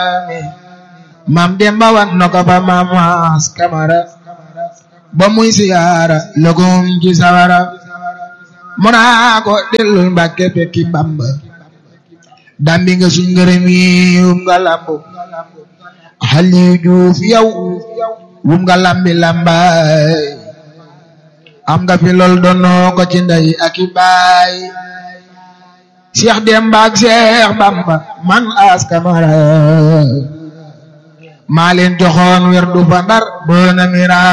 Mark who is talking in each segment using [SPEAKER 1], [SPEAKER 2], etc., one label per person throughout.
[SPEAKER 1] maam Demba wan na ko fa maam Maas Kamara ba muy siyaara lëgum ci sawara mu naa ko dellul Mbàkke fekki Bamba dambi nga suñ ngërëm yi wum nga lambu Aliou Diouf yow wum nga lambi lambaay am nga fi lool doonoo ko ci ndey ak i baay Cheikh Demba ak Cheikh Bamba man As Kamara maa leen joxoon wer du fa ndar boona mira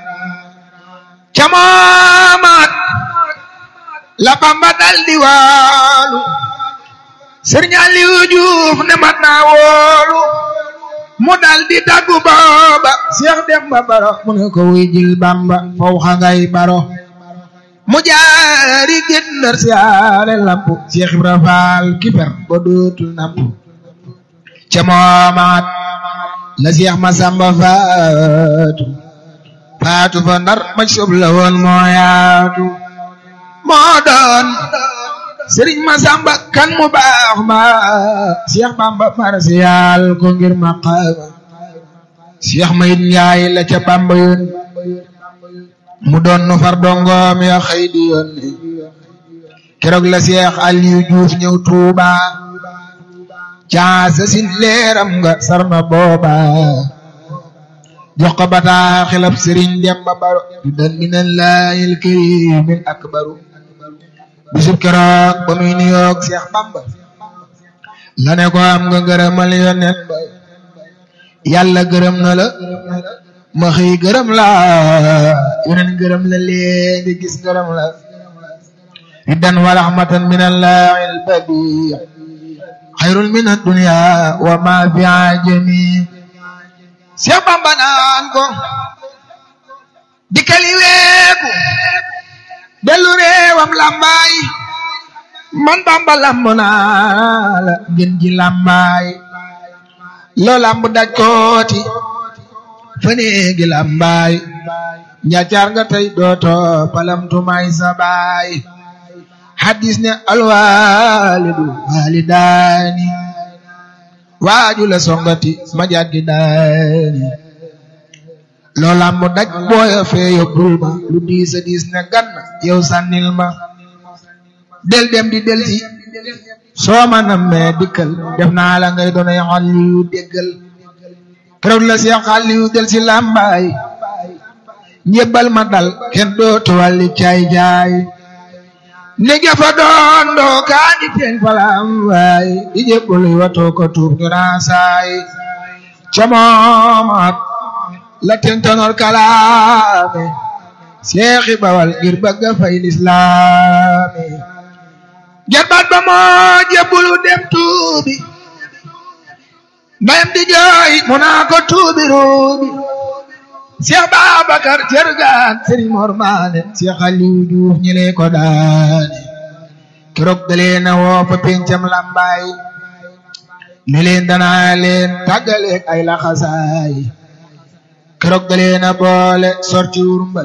[SPEAKER 1] camamaat la Bamba dal di waalu Sëriñ Aliou Diouf ne mat naa woolu mu dal di daggu booba Cheikh Demba Baro mu ne ko wuy jil Bamba faw xa ngay baro mu jaari gëndër siyaare lampu Cheikh Ibra Faal kiper ba dootul nampu ca moomaat la Cheikh Masamba faatu faatu fa ndar ma sob la woon moo yaatu moo doon Sëriñ Masamba kan mu baax ma Cheikh Bamba marsiyaal ko ngir maqaama Cheikh Mayit Njaay la ca Bamba yoon mu doon nu far dongoom ya xëy di yoon keroog la Cheikh Aliou Diouf ñëw Tuuba caasa sin leeram nga sarna booba jox ko bataa xilab Sëriñ Demba Baro du dan minallaahil kariimil akbaru bisub keroog ba muy nuyoog Cheikh Bamba la ne ko am nga gërëmal yonent ba yàlla gërëm na la ma xëy gërëm la yonent gërëm la léegi gis gërëm la riddan wa rahmatan min allahi albadi xayrun min addunya wa ma fi ajami Cheikh Bamba naan ko dikkali weeku dellu réewam lambaay man Bamba lamb naa la ngeen ji lambaay loo lamb daj kooti faneegi lambaay njaacaar nga tey dooto palamtumaay sa baay hadis ne alwaalidu waalidaani waaju la songati ma jaggi daani loo lamb daj booya fee yóbbul ma lu diis a diis ne gan yow sànnil ma del dem di del si soo ma nammee dikkal def naa la ngay doonay Aliyu déggal keroog la Seex Aliyu del si làmbaay njëbbal ma dal kenn dootu wàlli caay jaay nege fa doon doo kaa di teeñ fa làmbaay di jébbal watoo ko tuub ñu raasaay ca moomaat la tentanor kalaame seexi bawal ngir bëgga fay lislaami jarbaat ba moo jébbulu dem tuubi mbayam di jooy mu naa ko tuubi ruubi Seex Babakar Cergaan Sëriñ Mor Maane Seex Aliou Diouf ñi lee ko daane keroog dalee na woo fa pencam lambaay ne leen danaa leen tàggaleeg ay laxasaay keroog dalee na boole sorti wurmbal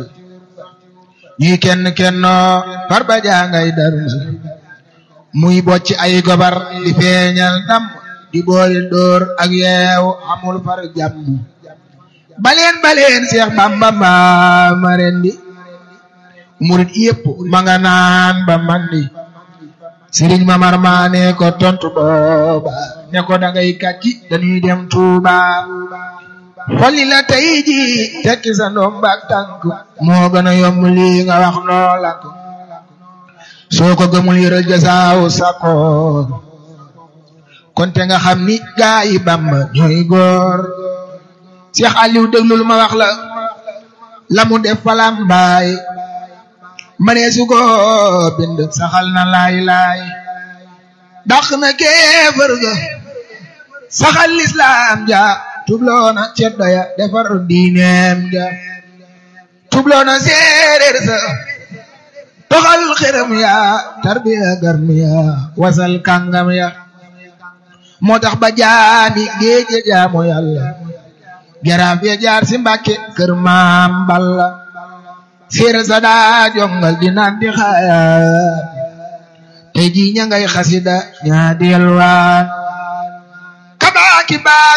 [SPEAKER 1] ñuy kenn kennoo far ba jangay darmal muy bocci ay gobar di feeñal ndam di boole dóor ak yeew amul far jàmm baleen baleen Seex Bamba mbaa ma rendi murit yépp ma nga naan ba mandi Sëriñ Mamar Maane ko tontu booba ne ko dangay kàcci dañuy dem Tuuba xolli la tey ji tekki sa ndoom baak tànk moo gën a yomb lii nga wax noo lakk soo ko gëmul yëral jasaaw sakoor konte nga xam ni gaa yi Bamba ñooy góor Cheikh Aliou déglul ma wax la la mu def falam baay manee su ko bind saxal na laay laay dàq na kéefër ga saxal lislaam ja tubloona ceddo ya defar diineem ja tubloona séeréer sa toxal xërëm ya tarbiya garmi ya wasal kàngam ya moo tax ba jaami géeje jaamu yàlla jaraaf ya jaar si mbàkke kër maam balla séeréer sa daa jongal di naan di xaayaan tey jii ña ngay xasida ñaa di yalwaan kabaaki baa